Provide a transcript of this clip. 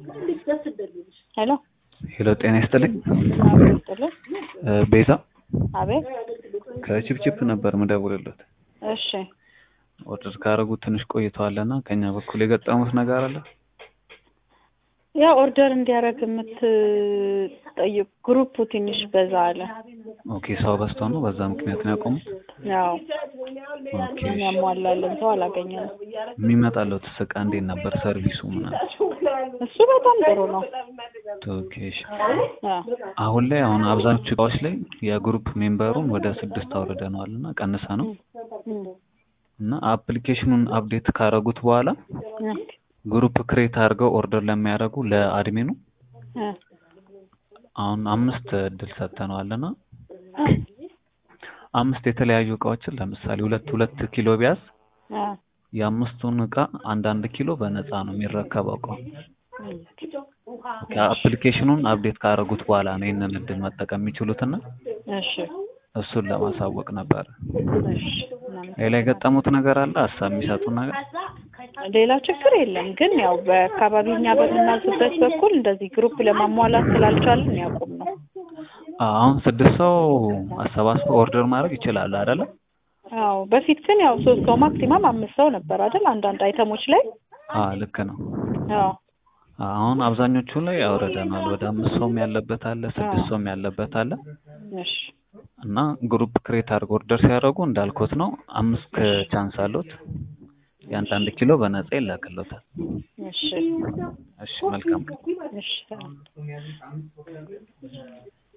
ሄሎ ሄሎ ጤና ይስጥልኝ። አቤት ይስጥልኝ። እ ቤዛ አቤት ከቺፕቺፕ ነበር ምደውልለት። እሺ ኦርደር ካደረጉ ትንሽ ቆይተዋልና ከኛ በኩል የገጠሙት ነገር አለ? ያ ኦርደር እንዲያደርግ የምትጠይቅ ግሩፑ ትንሽ በዛ አለ። ኦኬ ሰው በዝቶ ነው በዛ ምክንያት ነው ያቆሙት? ያው ኦኬ የሚያሟላልን ሰው አላገኘንም። የሚመጣለው ትስቃ እንዴት ነበር ሰርቪሱ ምናምን? እሱ በጣም ጥሩ ነው። ኦኬ እሺ። አዎ አሁን ላይ አሁን አብዛኞቹ እቃዎች ላይ የግሩፕ ሜምበሩን ወደ ስድስት አውርደነዋል እና ቀንሰ ነው እም፣ እና አፕሊኬሽኑን አፕዴት ካደረጉት በኋላ እ፣ ግሩፕ ክሬት አድርገው ኦርደር ለሚያደርጉ ለአድሚኑ እ፣ አሁን አምስት እድል ሰጥተነዋል እና አምስት የተለያዩ እቃዎችን ለምሳሌ ሁለት ሁለት ኪሎ ቢያዝ እ፣ የአምስቱን እቃ አንዳንድ ኪሎ በነፃ ነው የሚረከበው እቃው። እም፣ አፕሊኬሽኑን አፕዴት ካደረጉት በኋላ ነው ይህንን እድል መጠቀም የሚችሉትና እሺ እሱን ለማሳወቅ ነበር። እሺ ምናምን ሌላ የገጠሙት ነገር አለ? ሀሳብ የሚሰጡ ነገር? ሌላ ችግር የለም። ግን ያው በአካባቢ እኛ በምናዝበት በኩል እንደዚህ ግሩፕ ለማሟላት ስላልቻልን ያቁም ነው። አሁን ስድስት ሰው አሰባስበው ኦርደር ማድረግ ይችላሉ አይደለ? አዎ በፊት ግን ያው ሶስት ሰው ማክሲማም አምስት ሰው ነበር አይደል? አንዳንድ አይተሞች ላይ አዎ ልክ ነው። አዎ አሁን አብዛኞቹ ላይ አውርደናል። ወደ አምስት ሰውም ያለበት አለ፣ ስድስት ሰውም ያለበት አለ እሺ እና ግሩፕ ክሬት አድርገው ኦርደር ሲያደርጉ እንዳልኩት ነው አምስት ቻንስ አሉት። የአንዳንድ ኪሎ በነፃ ይላክሎታል። እሺ እሺ መልካም እሺ